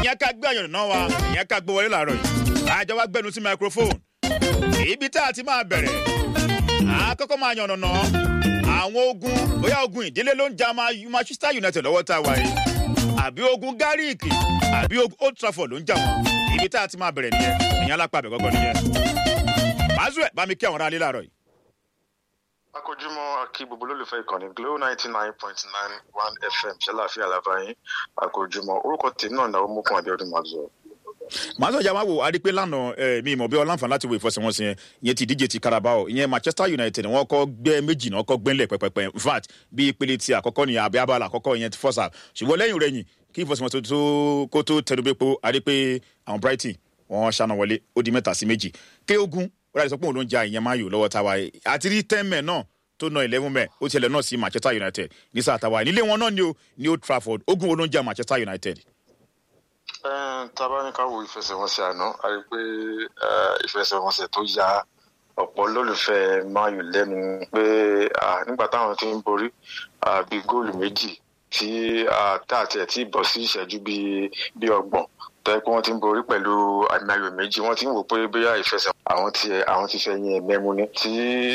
ìyẹn ká gbé àyànnà wa ìyẹn ká gbé wọlé làárọ̀ yìí àjọ wa gbẹnu sí microphone ibi tá a ti máa bẹ̀rẹ̀ àkọ́kọ́ máa yànnà náà àwọn ogun bóyá ogun ìdílé ló ń ja Manchester United lọ́wọ́ tá a wà yìí àbí ogun gáríìkì àbí ogun Old Trafford ló ń jà wọ́n ibi tá a ti máa bẹ̀rẹ̀ nìyẹn ìyẹn alápá àbẹ̀ gọ́gọ́ nìyẹn. Mazue bá mi kí àwọn ará ilé làárọ̀ yìí. akójúmọ́ akí gbogbo olólùfẹ́ ìkànnì Glo ninety nine point nine one FM ṣẹláfíà làbáyín akójúmọ́ orúkọ tèmi náà náà mọ́kàn Abíọ́dún Maxwell màá sọ̀jà máa wò adé pé lánàá ẹ mi ìmọ̀ bí ọlànfààní láti wo ìfọsẹ̀wọnsẹ̀ yẹn ìyẹn ti díje ti Carabao ìyẹn Manchester United wọ́n kọ́ gbẹ́ méjì náà kọ́ gbẹ́lẹ̀ pẹ́pẹ́pẹ́ in fact bí ìpele ti àkọ́kọ́ ni àbí abala àkọ́kọ́ ìyẹn ti fọ́sà ṣùgbọ́n lẹ́yìn rẹ̀ yìn kí ìfọsẹ̀wọnsẹ̀ tó kó tó tẹnubẹ́pọ̀ adé pé àwọn Brighton wọ́n ṣáná wọlé ó di mẹ́ta sí méjì ké ogun ó dàbí sọ pé òun ló ń ja ìyẹn máa yò lọ́wọ́ táwa àti rí ten men náà tó na eleven men ó tiẹ̀lẹ̀ náà sí Manchester United ní sáà táwa nílé wọn náà ni ó ní Old Trafford ogun wo ló ń ja Manchester United tábà ní ká wo ìfẹsẹ̀wọnsẹ̀ àná a rí i pé ìfẹsẹ̀wọnsẹ̀ tó ya ọ̀pọ̀ olólùfẹ́ mayu lẹ́nu pé nígbà táwọn ti ń borí bíi góòlù méjì tí tá àti ẹ̀ tí bọ̀ sí ìṣẹ́jú bíi ọgbọ̀n tẹ́ pé wọ́n ti ń borí pẹ̀lú àmì ayò méjì wọ́n ti ń wò pé bóyá ìfẹsẹ̀ àwọn ti àwọn ti fẹ́ yẹn mẹ́mu ni tí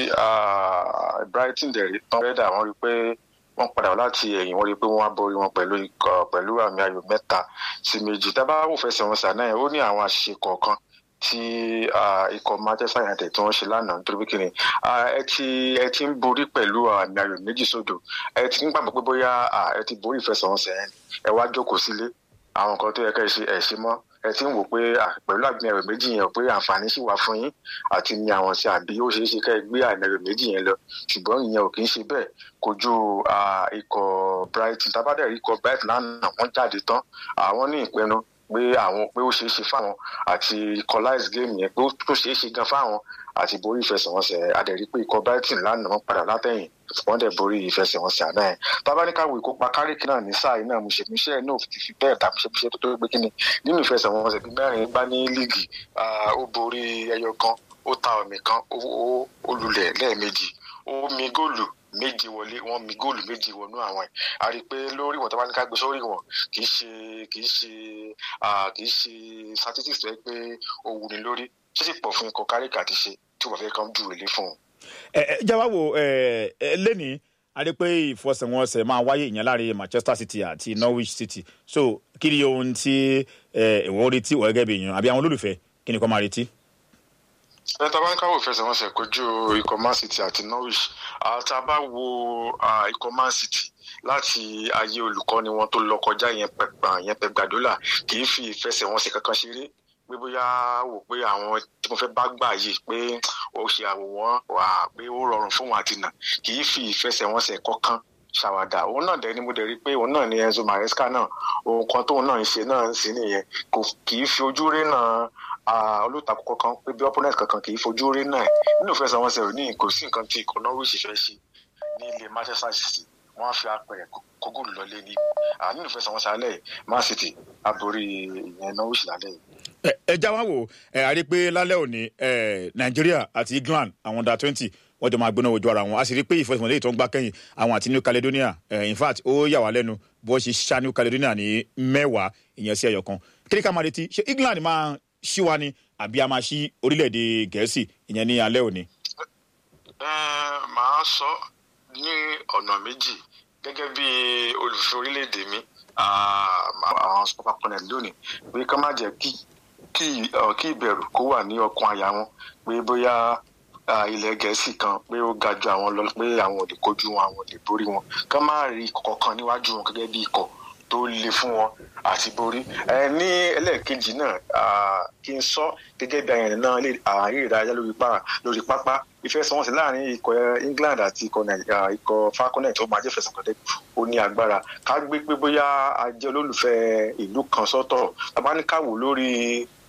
Brighton dẹ̀ rí tán rẹ́dà wọ́n rí i pé wọ́n padà wá láti ẹ̀yìn wọ́n rí i pé wọ́n á borí wọn pẹ̀lú ikọ̀ pẹ̀lú àmì ayò mẹ́ta sí méjì tábà wò fẹsẹ̀ wọn sànà yẹn ó ní àwọn àṣìṣe kọ̀ọ̀kan tí ikọ̀ Manchester United tí wọ́n ṣe lánàá nítorí pé kíni ẹ ti ẹ ti ń borí pẹ̀lú àmì ayò méjì sódò ẹ ti ń gbàgbọ́ pé bóyá ẹ ti borí ìfẹsẹ̀wọnsẹ̀ yẹn ẹ wá jókòó sílé àwọn nǹkan tó yẹ ká ẹ ṣe ẹ ṣe mọ́ ẹ ti ń wò pé pẹ̀lú àmì ayò méjì yẹn pé àǹfààní sì wà fún yín àti ní àwọn sí àbí ó ṣeé ṣe ká ẹ gbé àmì ayò méjì yẹn lọ ṣùgbọ́n ìyẹn ò kì í ṣe bẹ́ẹ̀ kojú ikọ̀ Brighton tábàdà ikọ̀ Brighton lánàá wọ́n jáde tán àwọn ní ìpinnu pé àwọn pé ó ṣeé ṣe fáwọn àti equalize game yẹn pé ó ṣeé ṣe gan fáwọn àti borí ìfẹsẹ̀wọnsẹ̀ adẹ̀rí pé ikọ̀ Brighton lánàá wọ́n padà látẹ̀yìn wọ́n dẹ̀ borí ìfẹsẹ̀wọnsẹ̀ àná yẹn tábàdíkàwé ìkópa káríkì náà ní sáà iná mùsèmíṣẹ́ náà fi fi bẹ́ẹ̀ dá mùsèmíṣẹ́ tó tó gbé kíni nínú ìfẹsẹ̀wọnsẹ̀ bíi mẹ́rin gbá ní líìgì ó borí ẹyọ kan ó ta ọ̀mì kan ó lulẹ̀ lẹ́ẹ̀mejì ó mi góòlù méje wọlé wọn mi góòlù méje wọnú àwọn ẹ a rí i pé lórí wọn tó bá ní ká gbé sórí wọn kì í ṣe kì í ṣe kì í ṣe statistics tó yẹ pé ó wù ní lórí ṣé sì pọ̀ fún ikọ̀ káríkì àti ṣe tí wọ́n fẹ́ kàn jù wèlé fún un. ẹ ẹ jáwá wo ẹ ẹ lẹ́nìí a rí i pé ìfọsẹ̀wọnsẹ̀ máa wáyé ìyẹn láàrin Manchester City àti Norwich City so kí ni ohun tí ìwọ́n retí wọ́n gẹ́gẹ́ bí èèyàn àbí àwọn olólùfẹ́ kí ni kò máa retí ẹ tá a bá ń káwọ ìfẹsẹ̀wọnsẹ̀ kojú ikọ̀ Man City àti Norwich tá a bá wo ikọ̀ Man City láti ayé olùkọ́ni wọn tó lọ kọjá yẹn Pep Guardiola kì í fi ìfẹsẹ̀wọnsẹ̀ kankan ṣeré pé bóyá wò pé àwọn tí mo fẹ́ bá gbà yìí pé ó ṣe àwòwọ́n wà pé ó rọrùn fún wọn àti nà kì í fi ìfẹsẹ̀wọnsẹ̀ kankan ṣàwàdà òun náà dẹni mo dẹ̀ rí pé òun náà ni Enzo Maresca náà ohun kan tóun náà ń ṣe náà ń sí nìyẹn kò kì í fi ojú rí náà olùtakò kankan pé bí opponent kankan kì í fojú rí náà nínú ìfẹsẹ̀wọnsẹ̀ òní kò sí nǹkan tí ikọ̀ Norwich fẹ́ ṣe ní ilé Manchester City wọ́n á fi apẹ̀rẹ̀ kógò lọlé ní nínú ìfẹsẹ̀wọnsẹ̀ alẹ́ Man City aborí ìyẹn Norwich lálẹ́ yìí ẹ já wá wò ẹ a rí pé lálẹ́ òní nàìjíríà àti england àwọn under twenty wọ́n jọ máa gbóná ojú ara wọn a sì rí pé ìfọsọ̀mọ̀lẹ́ tó ń gbá kẹ́yìn àwọn àti new caledonia in fact ó yà wá lẹ́nu bó ṣe ṣá new caledonia ní mẹ́wàá ìyẹn sí ẹyọ kan kíríkà máa retí ṣé england máa ṣí wa ni àbí a máa ṣí orílẹ̀-èdè gẹ̀ẹ́sì ìyẹn ní alẹ́ òní. màá sọ ní ọ̀nà méjì gẹ́gẹ́ bí olùfẹ́ orílẹ̀-èdè mi àwọn super connect lónìí pé ká má jẹ́ kí kí kí ìbẹ̀rù kó wà ní ọkàn àyà wọn pé bóyá ilẹ̀ gẹ̀ẹ́sì kan pé ó ga ju àwọn lọ pé àwọn ò lè kojú wọn àwọn ò lè borí wọn ká má rí kọ̀ọ̀kan níwájú wọn gẹ́gẹ́ bí ikọ̀ tó le fún wọn àti borí ẹ ní ẹlẹ́ẹ̀kejì náà kí n sọ gẹ́gẹ́ bí àyẹ̀nì náà lè ààyè ìdárayá lórí pápá ìfẹsẹ̀wọnsẹ̀ láàrin ikọ̀ England àti ikọ̀ falconet ó máa jẹ́ fẹsẹ̀kọ̀tẹ́ ó ní agbára ká gbé pé bóyá a jẹ́ olólùfẹ́ ìlú kan sọ́tọ̀ tabaníkàwò lórí